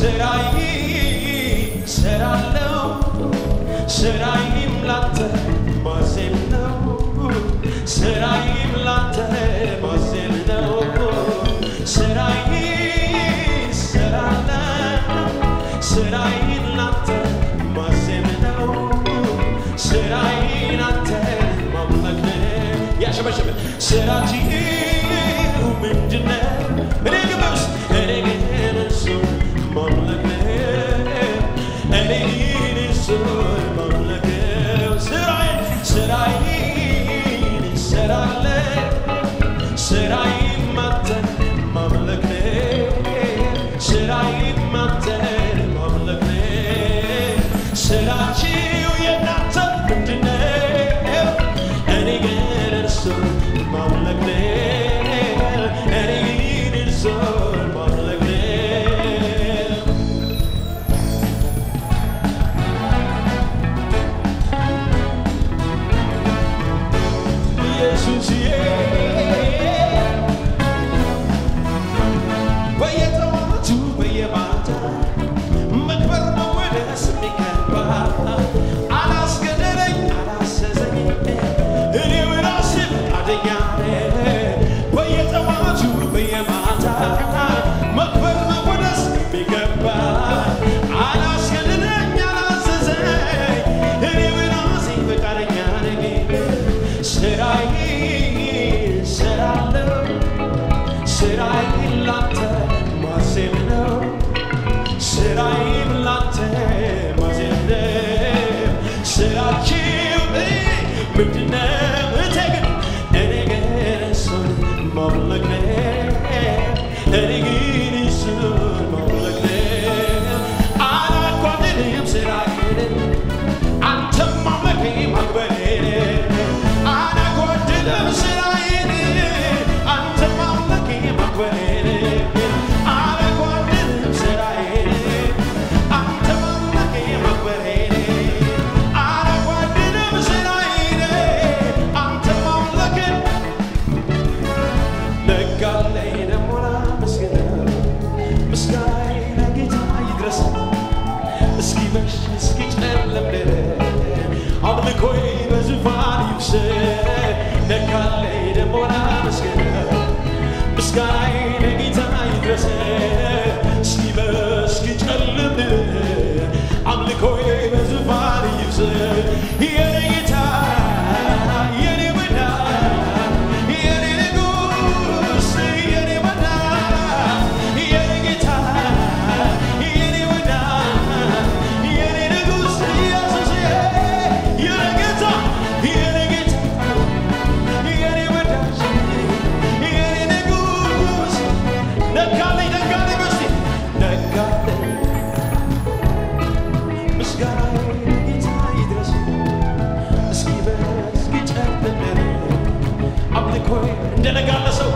ስራዬ ስራለው ስራዬም ላንተ ማዜም ነው ስራዬም ላንተ ማዜም ነው ስራዬ ስራለው ስራዬን ላንተ ማዜም ነው ስራዬን አንተ ማምለክ ነው ያሸበሸበ ስራችሁ ምንድነው እኔ ግበስ እኔ ግን እሱን ማምለክ ነው እኔ ግን እሱን ማምለክ ነው ስራዬን ስራዬን እሰራለሁ ስራዬም አንተን ማምለክ ነው ስራዬም አንተን ማምለክ ነው ስራችሁ የእናንተ ምንድነው እኔ ግን እርሱን ማምለክ ነው እኔ ግን እርሱን ማምለክ ነው ኢየሱስዬ በየጠዋቱ በየማታ መክበር መወደስ የሚገባ አላስገደደኝ አላሰዘኝ እኔው ራሴ ፈቃደኛ ነኝ። በየጠዋቱ በየማታ መክበር መወደስ የሚገባ አላስገደደኝ አላዘዘኝ እኔው ራሴ ፈቃደኛ ነኝ። ስራዬ እሰራለሁ ስራዬን ላንተ ማዜም ነው ስራዬም ላንተ ማዜም ነው ስራችሁ ምንድነው እቴ ግን እኔ ግን እሱን ማምለክ ነው እኔ ግን እሱን ማምለክ ነው አላጓድልም ስራዬን አንተም ማምለክ ማክበሬን አላጓድልም ስራዬን አንተም ማምለክ ማክበሬን አላጓድልም ስራዬን አንተም ማምለክ ማክበሬን አላጓድልም ስራዬን አንተም ማምለክ ነጋለኝ ደሞ ላመስግነው ምስጋናዬ ለጌታ ይድረስ እስኪመሽ እስኪጨልም ድረስ አምልኮዬ በዙፋን ይብሰል ነጋለኝ ደሞ ላመስግነው ምስጋናዬ ለጌታ ይድረስ እስኪመሽ እስኪጨልም ድረስ አምልኮዬ በዙፋን ይብሰል የኔ ጌታ የኔ መዳን የኔ ንጉሥ የኔ መዳን የኔ ጌታ የኔ መዳን የኔ ንጉሥ ኢየሱስ የኔ ጌታ የኔ ጌታ የኔ መዳን የኔ ንጉሥ ነጋለኝ ነጋለኝ በስቲ ነጋለኝ ምስጋናዬ ለጌታ ይድረስ እስኪበስ እስኪጨልም አምልኮዬ እንደ ነጋለ ሰው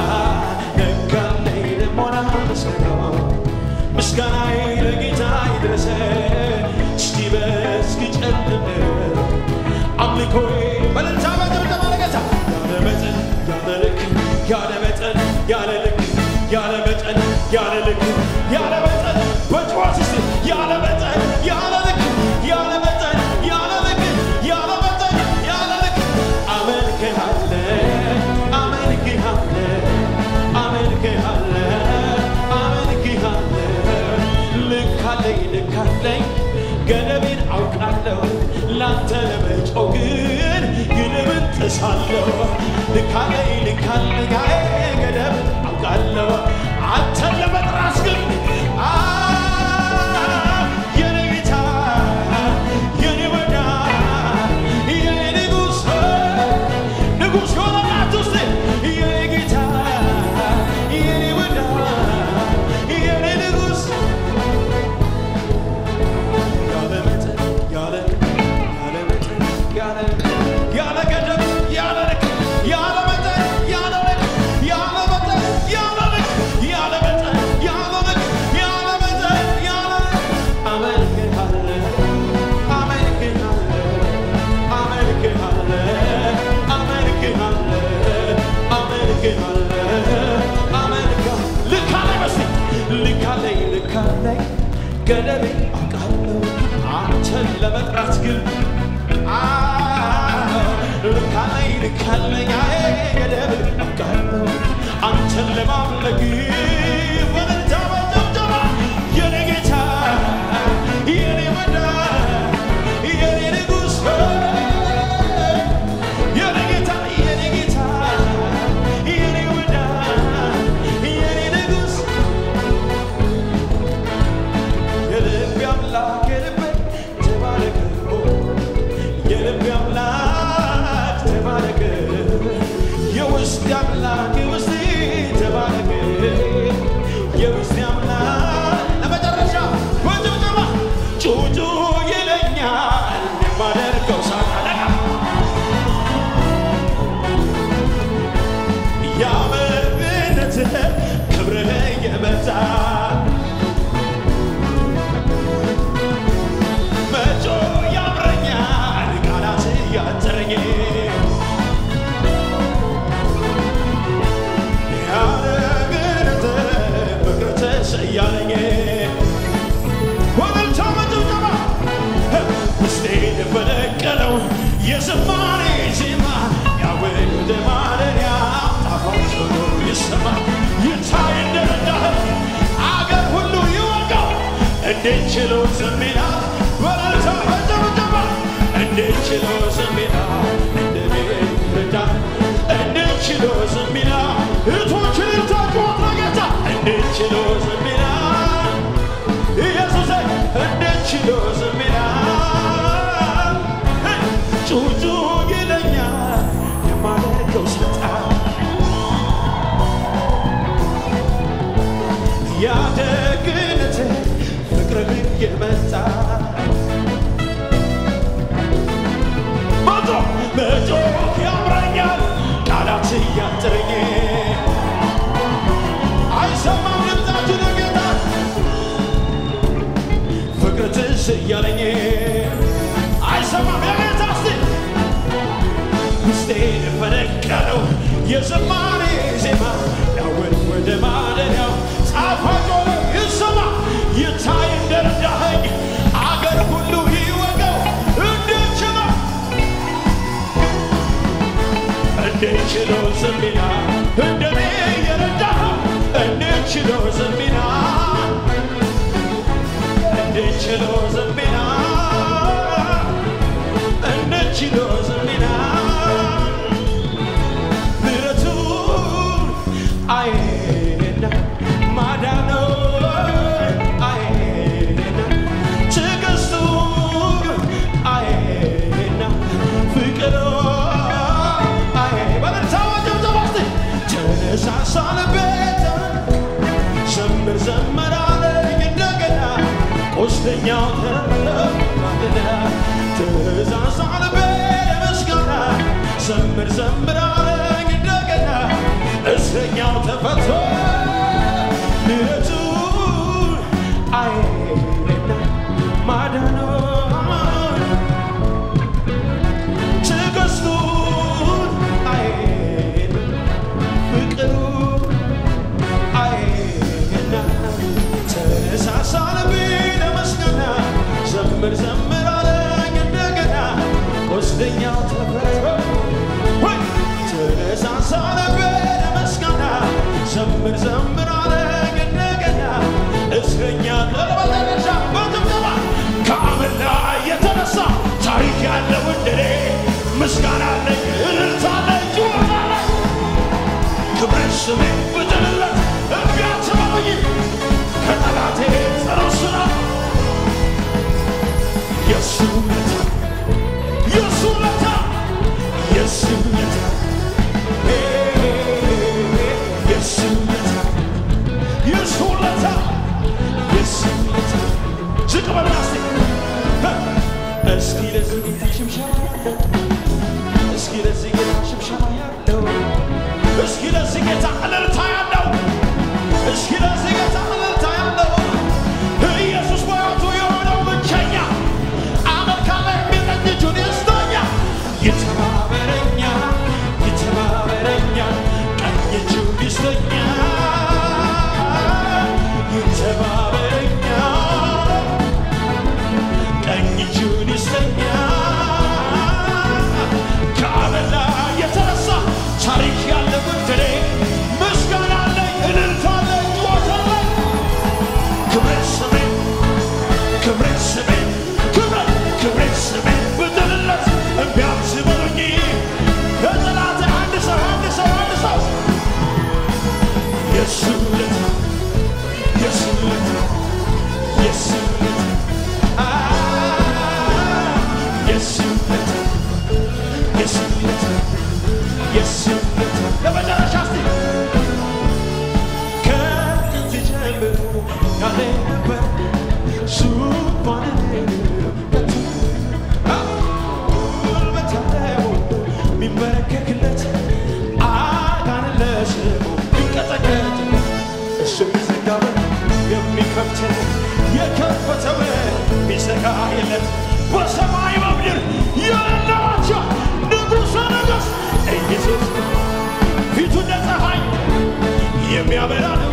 ነጋለኝ ደሞ ላመስግነው ምስጋናዬ ለጌታ ይድረስ እስኪበስ እስኪጨልም አምልኮዬ በልልታ በጭብጨባ ለጌታ ያለ መጠን ያለ ልክ ያለ መጠን ያለ ልክ ያለ መጠን ያለ ልክ ያለ መጠን በጭዋት እስቲ ያለ መጠን ያለ ልክ ያለ መጠን ያለ ልክ ያለ መጠን ያለ ልክ አመልክሃለሁ አመልክሃለሁ አመልክሃለሁ አመልክሃለሁ ልክ አለኝ ልክ አለኝ ገደቤን አውቃለሁ ላንተ ለመጮህ ግን ግድብን ጥሳለሁ ልክ አለኝ ልክ አለኝ አይ ገደብን አውቃለሁ አንተን ለመጥራት ግን አ የኔ ጌታ የኔ መዳን የኔ ንጉሥ ንጉሥ ከሆነላት ውስጥ የኔ ጌታ የኔ መዳን የኔ ንጉሥ ያለ መጠን ያለ ያለ መጠን ያለ ያለ ገደብ ያለ ልክ ያለ መጠን ያለ ልክ ልካለኝ ገደቤ አውቃለሁ አንተን ለመጥራት ግን ልካለኝ ልካለኝ ገደቤ አውቃለሁ አንተን ለማምለክ ወደዛ በጨብጨባ የኔ ጌታ የኔ መዳን የኔ ንጉሥ የኔ ጌታ የኔ ጌታ የኔ መዳን የኔ ንጉሥ የልቤ አምላክ የልቤ ተባረክ የልቤ አምላክ ተባረክ የውስጤ አምላክ የውስጤ ተባረክ የውስጤ አምላክ ለመጨረሻ በጭብጨባ ጩጩ ይለኛል የማደርገው ሳታደጋ ያመንትህ ክብርህ የበዛ መጮ ያምረኛል ቃላት ያጠረኝ ያለግንትህ ፍቅር ተሰያለኝ ወገልታ መጭብጨባ ውስጤን በለቀለው የዝማሬ ዜማ ያወድ ወደ ማደሪያ ጣፋጭ ሆኖ ይሰማ ይታይ እንደረዳህ አገር ሁሉ ይወቀው እንዴት ችሎ ዝም ይላል ወገልታ መጭብጨባ እንዴት ችሎ ዝም ይላል እንደኔ ረዳ እንዴት ችሎ ዝም ይላል እህቶችን ልታጭወት ለጌታ እንዴት ችሎ ዝም ይላል ኢየሱስ እንዴት ችሎ ዝም ይላል? ጩጩ ይለኛል የማደርገው ስጣ ያደግነት ፍቅርህ የመጣ መቶ መቶ ያምረኛል ቃላት እያጠረኝ አይሰማም ድምፃችሁ ለጌታ ፍቅር ትዝ እያለኝ አይሰማም የጌታ እስቲ ውስጤን ፈነቀለው የዝማሬ ዜማ ያወድ ወደ ማደሪያው ጣፋጭ ሆኖ ይሰማ ይታይ እንደረዳኸኝ አገር ሁሉ ይወቀው እንዴት ችሎ እንዴት ችሎ ዝም ይላል እንደኔ የረዳኸው እንዴት ችሎ ዝም ይላል እንዴት ችሎ ዝም ይላል? እንዴት ችሎ ዝም ይላል? ምሕረቱን አየና ማዳኑን አየና ትዕግስቱን አየና ፍቅሩን አየ በለንታ ጭብጨባ እስቲ ተነሳሳ ልቤት ዘምር ዘምር አለኝ እንደገና ቁስለኛው ተረማመደ ትእዛዝ አልቤ ምስጋና ዘምር ዘምር አለኝ እንደገና እስረኛው ተፈቶ ምሕረቱን አየና ማዳኑን ትዕግስቱን አየና ፍቅሩን አይና ተነሳሳ ልቤ ለመስገና ዘምር ዘምር አለኝ እንደገና ቁስለኛው ተፈቶ ወይ ተነሳሳ ልቤ ለመስገና ዘምር ዘምር አለኝ እንደገና እስረኛ ለመጨረሻ በጭብጨባ ከአመድ ላይ የተነሳ ታሪክ ያለው እንደኔ ምስጋና አለኝ እልልታ አለኝ ጩኸት አለኝ ክብር ስሜ ብጥልለት እምቢ አትበሉኝ ከጠላቴ ጸረስና የሱ ውለታ የሱ ውለታ የሱ ውለታ የሱ ውለታ የሱ ውለታ የሱ ውለታ ዝቅ በልና እስቲ እስኪ ለዚህ ጌታ ሽምሸማ ያለው እስኪ ለዚህ ጌታ ሽምሸማ ያለው እስኪ ለዚህ ጌታ እልልታ ያለው እስኪ ለዚህ ጌታ እልልታ ያለው ኢየሱስ በሕይወቱ የሆነው ብቸኛ አመልካ ላይ የሚቀኝ እጁን ይስጠኛ ይተባበረኛ ይተባበረኛ ቀኝ እጁን ይስጠኛ ይተባበረኛ ላይ ነበር ዙፋን ጉልበት ያለው የሚመለከክለት አጋንንት ለስሙ ቢንቀጠቀጥ እሱ የሚዘጋበት የሚከፍተው የከፈተው ሚዘጋ የለት በሰማይ በምድር ያላቸው ንጉሠ ነገሥት ኢየሱስ ፊቱ እንደ ፀሐይ የሚያበራ ነው።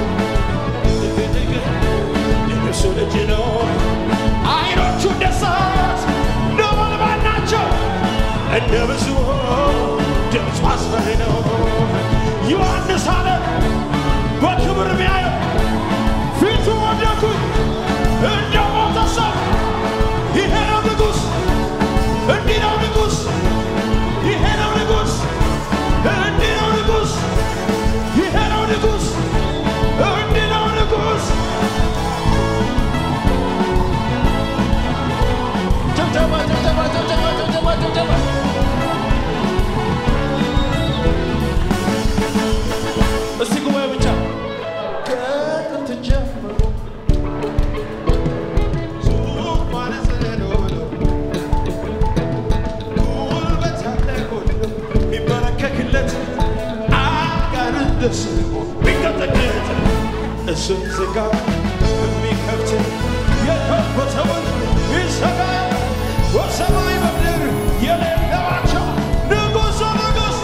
የእሱ ልጅ ነው። አይኖቹ እንደ እሳት ነበልባል ናቸው። እንደ ብዙ ድምፁ አስፈሪ ነው። ዮሐንስ አለ በክብር ቢያየው ፊቱ ወደኩኝ እንደ ሞተ ሰው። ይሄ ነው ንጉሥ፣ እንዲህ ነው ንጉሥ፣ ይሄ ነው ንጉሥ፣ እንዲህ ነው ንጉሥ፣ ይሄ ነው ንጉሥ፣ እንዲህ ነው ንጉሥ። ጭብጨባ ጭብጨባ ጭብጨባ ጭብጨባ ጭብጨባ እስቲ ጉባኤ ብቻ ከጥንት ጀምሮ ዙፋነ ስለሆነ ጉልበት ያለ ሁሉ የሚመለከክለት አጋንንት ደስ ቢንቀጠቀጥ እሱን ዝጋ የሚከፍት የከፈተውን ይዘጋ በሰማይ በምድር የሌለባቸው ንጉሠ ነገሥት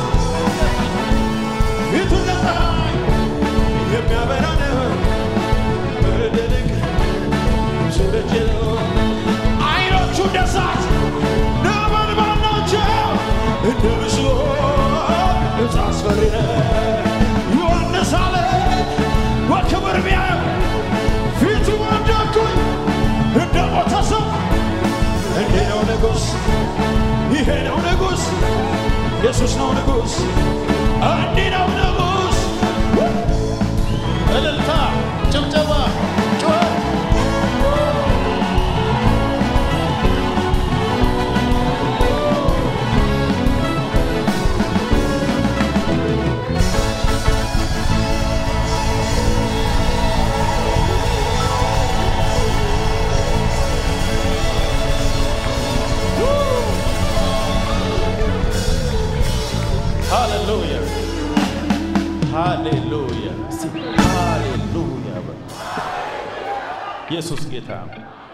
ፊቱ እንደ ፀሐይ የሚያበራ ነው። በድንቅ እሱ ልጅ ነው። አይኖቹ እንደ እሳት ነበልባል ናቸው። እንደ ብዙ ድምፅ አስፈሪ ነው። ዮሐንስ አለ በክብር ቢያየው ፊቱ ወደኩኝ እንደ ሞተ ሰው። እንዲህ ነው ንጉሥ፣ ይሄ ነው ንጉሥ፣ ኢየሱስ ነው ንጉሥ፣ እንዲህ ነው ንጉሥ። እልልታ፣ ጭብጨባ፣ ጩኸት ሃሌሉያ ሃሌሉያ እስቲ ሃሌሉያ በሉ። ኢየሱስ ጌታ ነው።